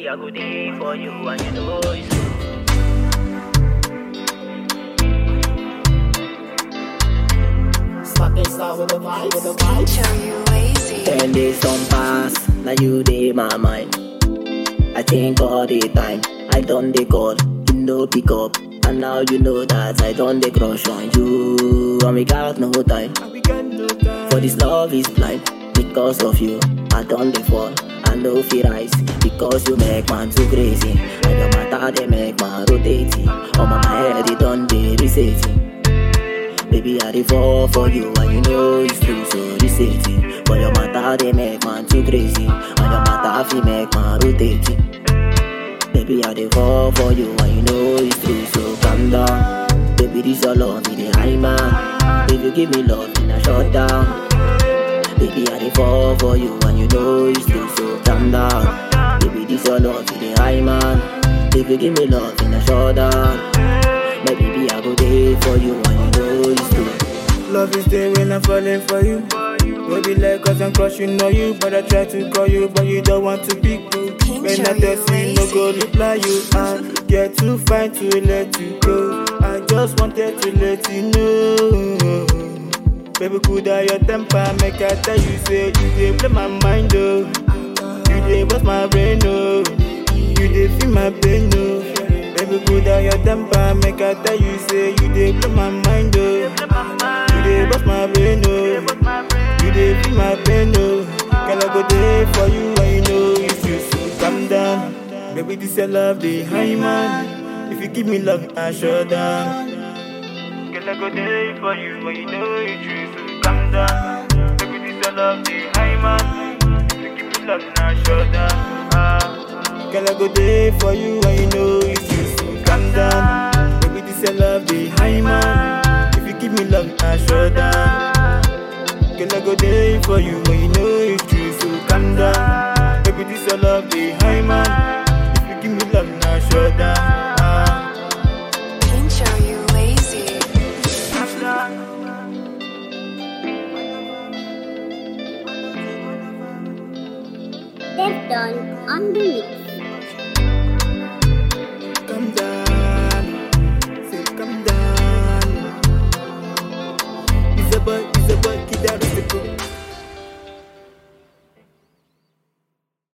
baby, I go there for you, and you know it's true. Smack it start with the vibe, with the vibe. Show you lazy. Ten days on pass, now you dey my mind. I think all the time, I done the call, you know pick up. And now you know that I done the crush on you. And we got no time, We got no time. for this love is blind. Because of you, I done the fall. I know feel rise, because you make man too crazy. And your matter they make man rotating. On my head, it done the resetting. Baby, I dey fall for you and you know it's true, so reset it. But your matter they make man too crazy, and your matter fi make man rotating. Baby, I dey fall for you and you know it's true, so calm down. Baby, this your love, it dey high man. If you give me love, then I shut down. Baby, I dey fall for you and you know it's true, so calm down. Baby, this your love, it dey high man. If you give me love, then I shut down. My baby, I go there for you and you know it's true. Love is there when I'm falling for you. Baby, like cause I'm crushing on you, but I try to call you, but you don't want to pick me. When I text you, no go reply you. I get too fine to let you go. I just wanted to let you know. Baby, could I your temper? Make I tell you, say you dey play my mind, oh. You dey bust my brain, oh. You dey feel my pain, oh. Baby, could I your temper? Make I tell you, say you dey blow my mind, oh. You dey bust my brain, oh. You dey feel my pain, oh. Girl, I go there for you, and you know if you so calm down. Baby, this your love, the high man. If you give me love, I shut down. Girl, I go there for you, and you know it's true, so calm down. Baby, this your love, the high man. If you give me love, I shut down. Ah. Girl, I go there for you, and you know it's you, so calm down. Baby, this your love, the high man. If you give me love, I shut down. Girl, I go there for you,